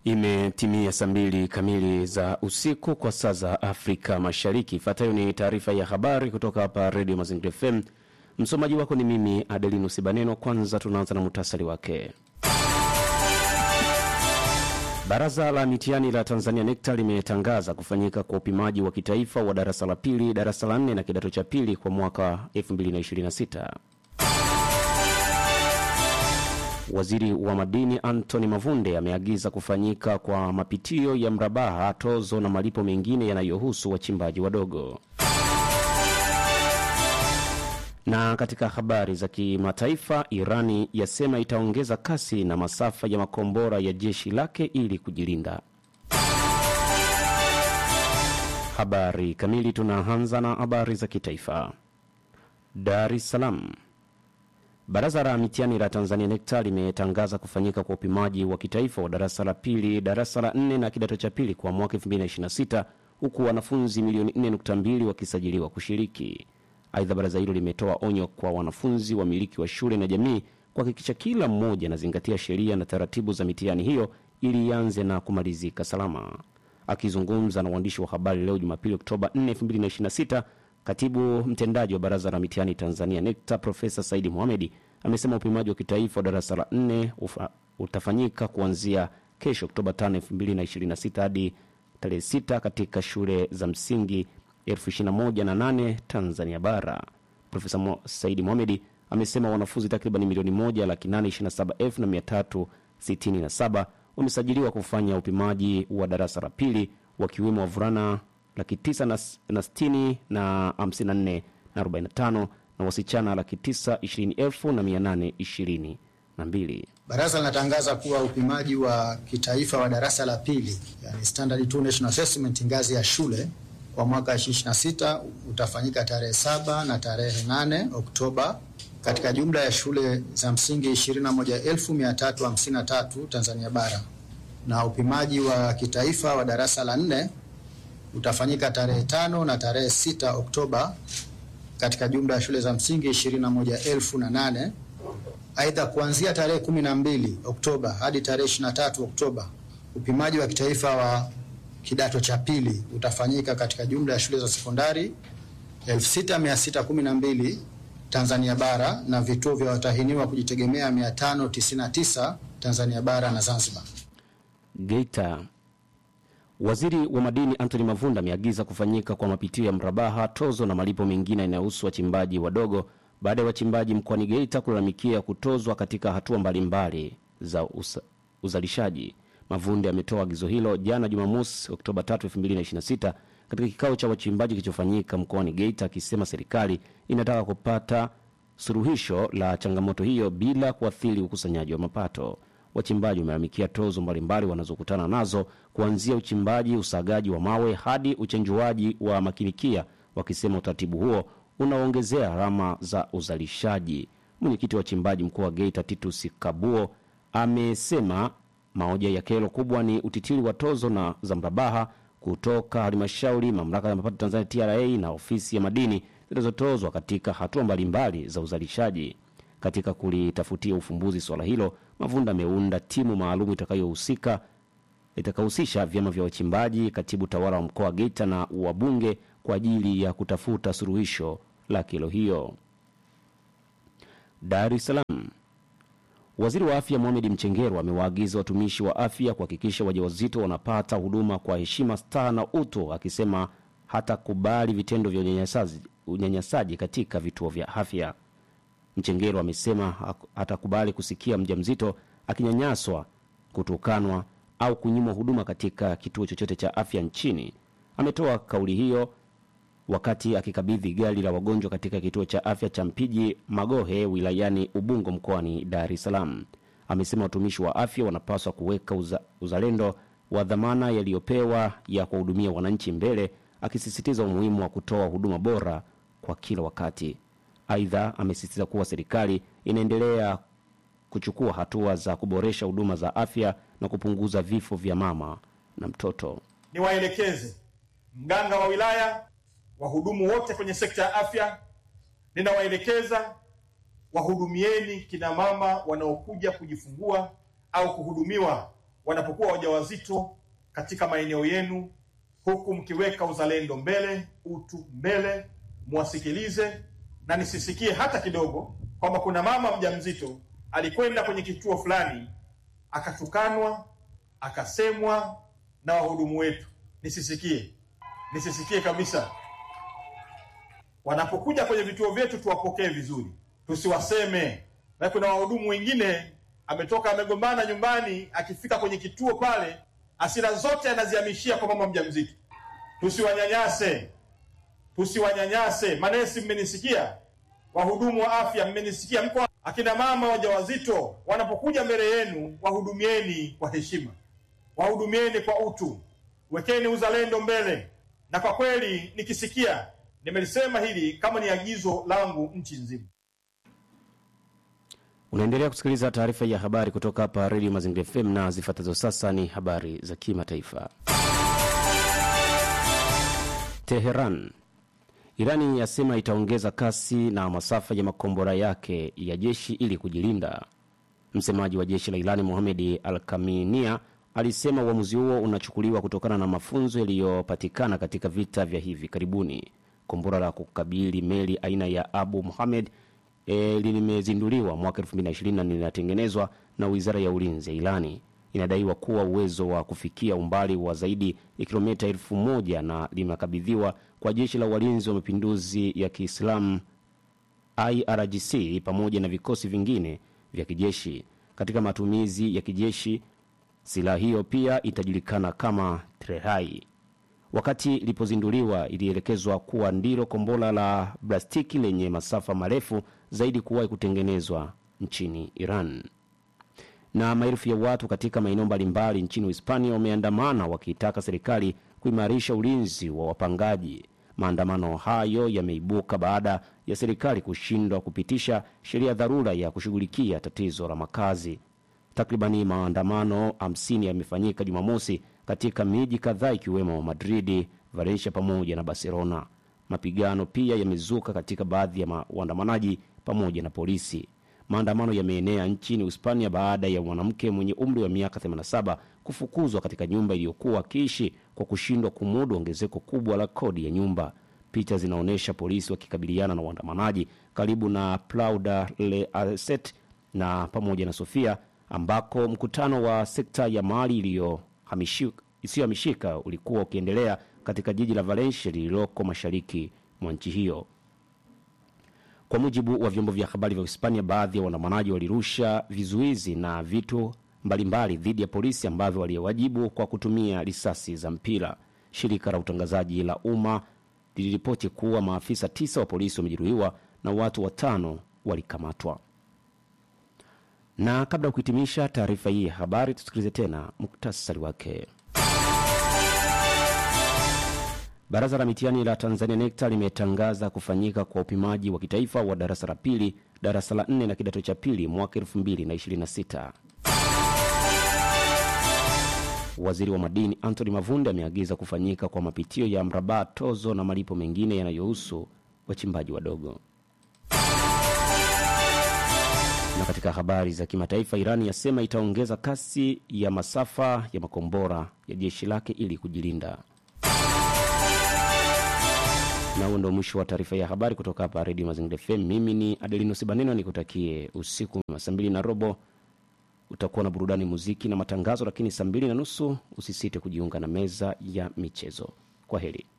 Imetimia saa mbili kamili za usiku kwa saa za Afrika Mashariki. Ifuatayo ni taarifa ya habari kutoka hapa Redio Mazingira FM. Msomaji wako ni mimi Adelino Sibaneno. Kwanza tunaanza na muhtasari wake. Baraza la mitihani la Tanzania NECTA limetangaza kufanyika kwa upimaji wa kitaifa wa darasa la pili, darasa la nne na kidato cha pili kwa mwaka 2026. Waziri wa madini Anthony Mavunde ameagiza kufanyika kwa mapitio ya mrabaha, tozo na malipo mengine yanayohusu wachimbaji wadogo. Na katika habari za kimataifa, Irani yasema itaongeza kasi na masafa ya makombora ya jeshi lake ili kujilinda. Habari kamili, tunaanza na habari za kitaifa. Dar es Salaam. Baraza la mitihani la Tanzania NECTA limetangaza kufanyika kwa upimaji wa kitaifa wa darasa la pili, darasa la nne na kidato cha pili kwa mwaka 2026 huku wanafunzi milioni 4.2 wakisajiliwa kushiriki. Aidha, baraza hilo limetoa onyo kwa wanafunzi, wamiliki wa shule na jamii kuhakikisha kila mmoja anazingatia sheria na taratibu za mitihani hiyo ili ianze na kumalizika salama. Akizungumza na waandishi wa habari leo Jumapili Oktoba 4, 2026 Katibu mtendaji wa baraza la mitihani Tanzania NECTA Profesa Saidi Mohamedi amesema upimaji wa kitaifa wa darasa la nne utafanyika kuanzia kesho Oktoba 5, 2026 hadi tarehe 6 katika shule za msingi 2108 Tanzania Bara. Profesa Mo, Saidi Mohamedi amesema wanafunzi takriban milioni moja laki nane ishirini na saba elfu na mia tatu sitini na saba wamesajiliwa kufanya upimaji wa darasa la pili wakiwemo wavulana laki tisa na, na sitini na hamsini na nne na arobaini na tano na wasichana laki tisa ishirini elfu na mia nane ishirini na mbili. Baraza linatangaza kuwa upimaji wa kitaifa wa darasa la pili yani Standard 2 National Assessment ngazi ya shule kwa mwaka 2026 utafanyika tarehe saba na tarehe 8 Oktoba katika jumla ya shule za msingi 21353 Tanzania bara na upimaji wa kitaifa wa darasa la nne utafanyika tarehe tano na tarehe sita Oktoba katika jumla ya shule za msingi ishirini na moja elfu na nane. Aidha, kuanzia tarehe kumi na mbili Oktoba hadi tarehe ishirini na tatu Oktoba upimaji wa kitaifa wa kidato cha pili utafanyika katika jumla ya shule za sekondari elfu sita mia sita kumi na mbili Tanzania bara na vituo vya watahiniwa kujitegemea 599 Tanzania bara na Zanzibar. Geita. Waziri wa madini Anthony Mavunda ameagiza kufanyika kwa mapitio ya mrabaha, tozo na malipo mengine yanayohusu wachimbaji wadogo baada ya wachimbaji mkoani Geita kulalamikia kutozwa katika hatua mbalimbali za usa, uzalishaji. Mavunde ametoa agizo hilo jana Jumamosi, Oktoba 3, 2026 katika kikao cha wachimbaji kilichofanyika mkoani Geita, akisema serikali inataka kupata suluhisho la changamoto hiyo bila kuathiri ukusanyaji wa mapato. Wachimbaji wamelalamikia tozo mbalimbali wanazokutana nazo kuanzia uchimbaji, usagaji wa mawe hadi uchenjuaji wa makinikia, wakisema utaratibu huo unaongezea gharama za uzalishaji. Mwenyekiti wa wachimbaji mkoa wa Geita Titus Kabuo amesema moja ya kero kubwa ni utitiri wa tozo na za mrabaha kutoka halmashauri, mamlaka ya mapato Tanzania TRA na ofisi ya madini zinazotozwa katika hatua mbalimbali za uzalishaji. Katika kulitafutia ufumbuzi swala hilo, Mavunda ameunda timu maalum itakayohusika itakayohusisha vyama vya wachimbaji, katibu tawala wa mkoa wa Geita na wabunge kwa ajili ya kutafuta suluhisho la kero hiyo. Dar es Salaam. Waziri wa afya Mohamed Mchengerwa amewaagiza watumishi wa afya kuhakikisha wajawazito wanapata huduma kwa heshima, staha na utu, akisema hatakubali vitendo vya unyanyasaji, unyanyasaji katika vituo vya afya. Mchengero amesema hatakubali kusikia mjamzito akinyanyaswa, kutukanwa au kunyimwa huduma katika kituo chochote cha afya nchini. Ametoa kauli hiyo wakati akikabidhi gari la wagonjwa katika kituo cha afya cha Mpiji Magohe wilayani Ubungo mkoani Dar es Salaam. Amesema watumishi wa afya wanapaswa kuweka uza, uzalendo wa dhamana yaliyopewa ya kuwahudumia wananchi mbele, akisisitiza umuhimu wa kutoa huduma bora kwa kila wakati. Aidha, amesisitiza kuwa serikali inaendelea kuchukua hatua za kuboresha huduma za afya na kupunguza vifo vya mama na mtoto. Niwaelekeze mganga wa wilaya, wahudumu wote kwenye sekta ya afya, ninawaelekeza wahudumieni kina mama wanaokuja kujifungua au kuhudumiwa wanapokuwa wajawazito katika maeneo yenu, huku mkiweka uzalendo mbele, utu mbele, mwasikilize na nisisikie hata kidogo kwamba kuna mama mjamzito alikwenda kwenye kituo fulani akatukanwa, akasemwa na wahudumu wetu. Nisisikie, nisisikie kabisa. Wanapokuja kwenye vituo vyetu tuwapokee vizuri, tusiwaseme. Na kuna wahudumu wengine ametoka amegombana nyumbani, akifika kwenye kituo pale hasira zote anazihamishia kwa mama mjamzito. Tusiwanyanyase, tusiwanyanyase. Manesi, mmenisikia? Wahudumu wa afya, mmenisikia? Mko akina mama wajawazito wanapokuja mbele yenu, wahudumieni kwa heshima, wahudumieni kwa utu, wekeni uzalendo mbele. Na kwa kweli nikisikia, nimelisema hili kama ni agizo langu nchi nzima. Unaendelea kusikiliza taarifa ya habari kutoka hapa Redio Mazingira FM na zifuatazo sasa ni habari za kimataifa. Teheran. Irani yasema itaongeza kasi na masafa ya makombora yake ya jeshi ili kujilinda. Msemaji wa jeshi la Irani Mohamed Al Kaminia alisema uamuzi huo unachukuliwa kutokana na mafunzo yaliyopatikana katika vita vya hivi karibuni. Kombora la kukabili meli aina ya Abu Muhamed e, limezinduliwa mwaka 2020 na linatengenezwa na wizara ya ulinzi ya Irani. Inadaiwa kuwa uwezo wa kufikia umbali wa zaidi ya kilomita elfu moja na limekabidhiwa kwa jeshi la walinzi wa mapinduzi ya Kiislamu IRGC pamoja na vikosi vingine vya kijeshi. Katika matumizi ya kijeshi, silaha hiyo pia itajulikana kama Trehai. Wakati ilipozinduliwa, ilielekezwa kuwa ndilo kombora la plastiki lenye masafa marefu zaidi kuwahi kutengenezwa nchini Iran. Na maelfu ya watu katika maeneo mbalimbali nchini Hispania wameandamana wakiitaka serikali kuimarisha ulinzi wa wapangaji. Maandamano hayo yameibuka baada ya serikali kushindwa kupitisha sheria dharura ya kushughulikia tatizo la makazi. Takribani maandamano 50 yamefanyika Jumamosi katika miji kadhaa ikiwemo Madridi, Valencia pamoja na Barcelona. Mapigano pia yamezuka katika baadhi ya ma- waandamanaji pamoja na polisi. Maandamano yameenea nchini Hispania baada ya mwanamke mwenye umri wa miaka 87 kufukuzwa katika nyumba iliyokuwa akiishi kwa kushindwa kumudu ongezeko kubwa la kodi ya nyumba. Picha zinaonyesha polisi wakikabiliana na waandamanaji karibu na Plauda le Aset na pamoja na Sofia ambako mkutano wa sekta ya mali iliyohamishi- isiyohamishika ulikuwa ukiendelea katika jiji la Valencia lililoko mashariki mwa nchi hiyo. Kwa mujibu wa vyombo vya habari vya Hispania, baadhi ya waandamanaji walirusha vizuizi na vitu mbalimbali dhidi ya polisi ambavyo waliwajibu kwa kutumia risasi za mpira. Shirika la utangazaji la umma liliripoti kuwa maafisa tisa wa polisi wamejeruhiwa na watu watano walikamatwa. Na kabla ya kuhitimisha taarifa hii ya habari, tusikilize tena muktasari wake. Baraza la mitihani la Tanzania NECTA limetangaza kufanyika kwa upimaji wa kitaifa wa darasa la pili, darasa la nne na kidato cha pili mwaka 2026. Waziri wa madini Anthony Mavunde ameagiza kufanyika kwa mapitio ya mrabaa, tozo na malipo mengine yanayohusu wachimbaji wadogo. Na katika habari za kimataifa, Irani yasema itaongeza kasi ya masafa ya makombora ya jeshi lake ili kujilinda. Na huo ndo mwisho wa taarifa ya habari kutoka hapa Redio Mazingira FM. Mimi ni Adelino Sibaneno, nikutakie usiku mwema. Saa mbili na robo utakuwa na burudani, muziki na matangazo, lakini saa mbili na nusu usisite kujiunga na meza ya michezo. Kwa heri.